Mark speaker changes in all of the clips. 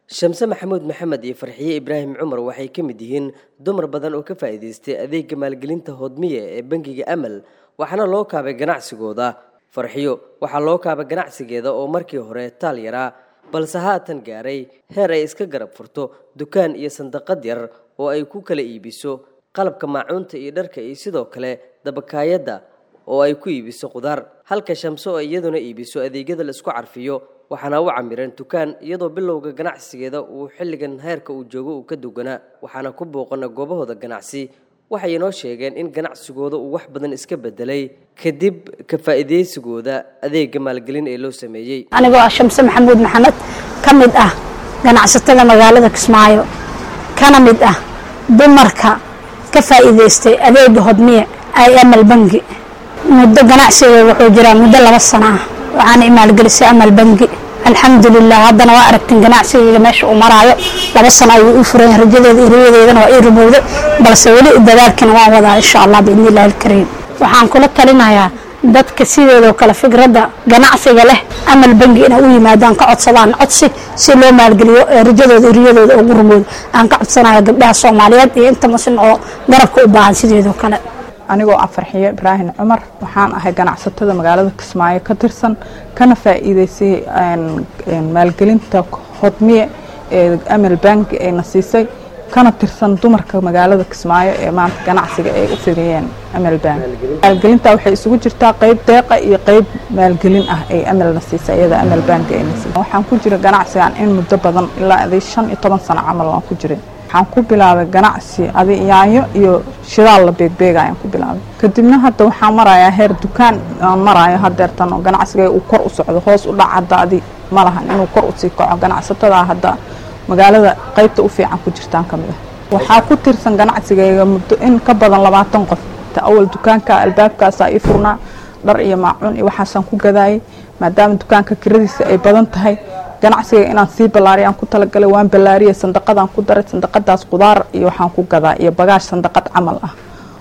Speaker 1: shamse maxamuud maxamed iyo farxiye ibraahim cumar waxay ka mid yihiin dumar badan oo ka faa'iidaystay adeega maalgelinta hodmiye ee bangiga amal waxaana loo kaabay ganacsigooda farxiyo waxaa loo kaabay ganacsigeeda oo markii hore taal yaraa balse haatan gaaray heer ay iska garab furto dukaan iyo sandaqad yar oo ay ku kala iibiso qalabka maacuunta iyo dharka iyo sidoo kale dabakaayadda oo ay ku iibiso qudaar halka shamse oo iyaduna iibiso adeegyada la isku carfiyo waxaana u camireen dukaan iyadoo bilowga ganacsigeeda uu xilligan heerka uu joogo uu ka duganaa waxaana ku booqana goobahooda ganacsi waxay inoo sheegeen in ganacsigooda uu wax badan iska bedelay kadib ka faa'iidaysigooda adeega maalgelin ee loo sameeyey
Speaker 2: anigoo ah shamse maxamuud maxamed ka mid ah ganacsatada magaalada kismaayo kana mid ah dumarka ka faa'iidaystay adeega hodmiye ay amal bangi muddo ganacsiga wuxuu jiraa muddo laba sano ah waxaana imaalgelisay amal bangi alxamdulilah haddana waa aragtin ganacsigayga meesha uu maraayo laba sano ayuu ii furan rajadeeda iyo riyadeedana waa ii rumowday balse weli dadaalkina waan wadaa insha allah biidni illahi alkariim waxaan kula talinayaa dadka sideedoo kale fikradda ganacsiga leh amal bangi inay u yimaadaan ka codsadaan codsi si loo maalgeliyo ee rajadooda iyo riyadooda ugu rumoodo aan ka codsanayo gabdhaha soomaaliyeed iyo inta muslim oo garabka u baahan sideedoo kale
Speaker 3: anigoo ah farxiyo ibraahim cumar waxaan ahay ganacsatada magaalada kismaayo ka tirsan kana faa'iidaysay maalgelinta hodmiye ee amal banki ayna siisay kana tirsan dumarka magaalada kismaayo ee maanta ganacsiga ay u fidiyeen amal bank maalgelinta waxay isugu jirtaa qeyb deeqa iyo qeyb maalgelin ah ay amalna siisay iyada amal bank ayna siisay waxaan ku jira ganacsigan in muddo badan ilaa aday shan iyo toban sano camal waan ku jiray waxaan ku bilaabay ganacsi adi yaanyo iyo shidaal la beegbeega ayaan ku bilaabay kadibna hadda waxaan marayaa heer dukaan aan maraayo hadeertan oo ganacsiga uu kor u socdo hoos u dhac hadda adi ma lahan inuu kor usii kaco ganacsatada hadda magaalada qaybta u fiican ku jirtaan ka mid ah waxaa ku tirsan ganacsigayga muddo in ka badan labaatan qof ta awal dukaanka albaabkaasaa ii furnaa dhar iyo maacuun iyo waxaasaan ku gadaayay maadaama dukaanka kiradiisa ay badan tahay ganacsiga inaan sii ballaariy aan ku talagalay waan ballaariyay sandaqadaan ku daray sandaqadaas qudaar iyo waxaan ku gadaa iyo bagaash sandaqad camal ah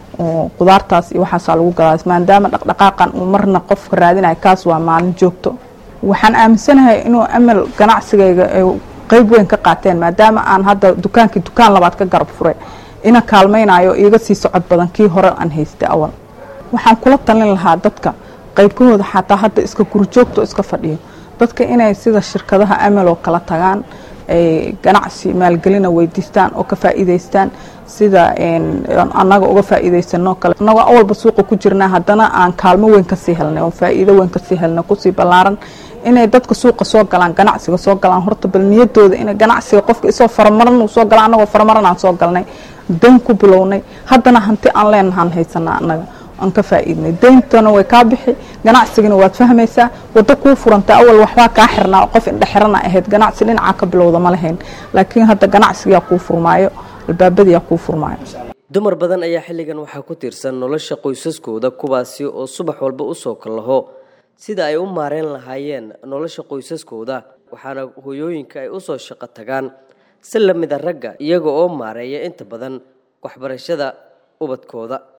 Speaker 3: oo qudaartaas iyo waxaasaa lagu gadaa maadaama dhaqdhaqaaqan uu marna qofka raadinayo kaas waa maalin joogto waxaan aaminsanahay inuu amal ganacsigayga qayb weyn ka qaateen maadaama aan hadda dukaankii dukaan labaad ka garab furay ina kaalmaynayo iiga sii socod badan kii hore aan haystay awal waxaan kula talin lahaa dadka qaybkahooda xataa hadda iska gurjoogto iska fadhiyo dadka inay sida shirkadaha amal oo kala tagaan ay ganacsi maalgelina weydiistaan oo ka faa'iidaystaan sida annaga uga faa'iidaysanoo kale annagoo awalba suuqa ku jirnaa haddana aan kaalmo weyn kasii helnay oo faa'iido weyn kasii helnay kusii ballaaran inay dadka suuqa soo galaan ganacsiga soo galaan horta bal niyadooda inay ganacsiga qofka isoo faramaran uu soo gala annagoo faramaran aan soo galnay dayn ku bilownay haddana hanti aan leenahaan haysanaa annaga aan ka faa'iidnay dayntana way kaa bixi ganacsigana waad fahmaysaa waddo kuu furanta awal waxbaa kaa xirnaa qof indhexirana ahayd ganacsi dhinacaa ka bilowda ma lahayn laakiin hadda ganacsigaa kuu furmaayo albaabadiyaa kuu furmaayo
Speaker 1: dumar badan ayaa xilligan waxaa ku tiirsan nolosha qoysaskooda kuwaasi oo subax walba usoo kallaho sida ay u maareen lahaayeen nolosha qoysaskooda waxaana hooyooyinka ay usoo shaqo tagaan si lamida ragga iyaga oo maareeya inta badan waxbarashada ubadkooda